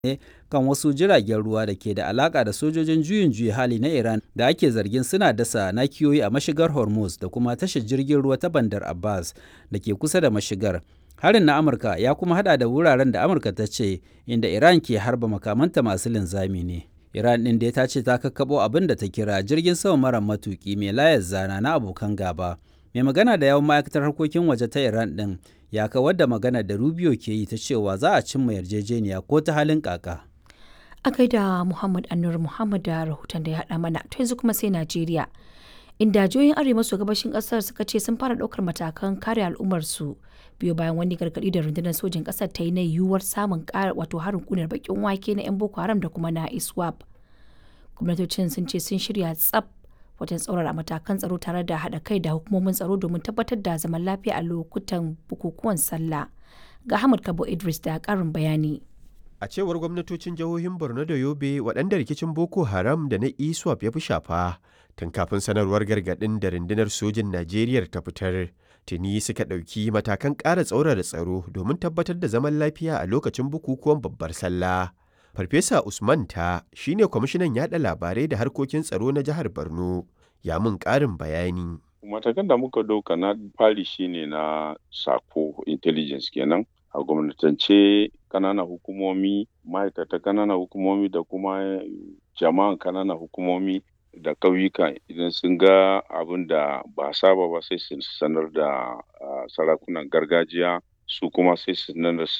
ne kan wasu jiragen ruwa da ke da alaka da sojojin juyin juya hali na Iran da ake zargin suna dasa nakiyoyi a mashigar Hormuz da kuma tashar jirgin ruwa ta Bandar Abbas da ke kusa da mashigar. Harin na Amurka ya kuma hada da wuraren da Amurka ta ce inda Iran ke harba makamanta masu linzami ne. Iran ɗin da ta ce ta kakkaɓo abin da ta kira jirgin sama mara matuƙi mai layar zana na abokan gaba. Mai magana da yawan ma'aikatar harkokin waje ta Iran ɗin ya kawar da magana da Rubio ke yi ta cewa za a cimma yarjejeniya ko ta halin kaka. A kai da Muhammad Anur Muhammad da rahoton da ya haɗa mana to yanzu kuma sai Najeriya. Inda jihohin arewa maso gabashin ƙasar suka ce sun fara ɗaukar matakan kare al'ummarsu biyo bayan wani gargaɗi da rundunar sojin ƙasar ta yi na yiwuwar samun ƙara wato harin ƙunar bakin wake na 'yan Boko Haram da kuma na ISWAP. Gwamnatocin sun ce sun shirya tsaf wajen tsaurara matakan tsaro tare da haɗa kai da hukumomin tsaro domin tabbatar da zaman lafiya a lokutan bukukuwan sallah. Ga Ahmad Kabo Idris da ƙarin bayani. A cewar gwamnatocin jihohin Borno da Yobe waɗanda rikicin Boko Haram da na ISWAP ya fi shafa tun kafin sanarwar gargaɗin da rundunar sojin Najeriya ta fitar. Tuni suka ɗauki matakan ƙara tsaurara tsaro domin tabbatar da zaman lafiya a lokacin bukukuwan babbar sallah. Farfesa Usman ta shine kwamishinan yaɗa labarai da harkokin tsaro na jihar Borno. Ya mun ƙarin bayani. Matakan da muka ɗauka na fari shine na sako intelligence kenan. a gwamnatance kananan hukumomi ma'aikata kananan hukumomi da kuma jama'an kananan hukumomi da ƙauyuka idan sun ga abin da ba saba ba sai su sanar da sarakunan gargajiya su kuma sai su sanar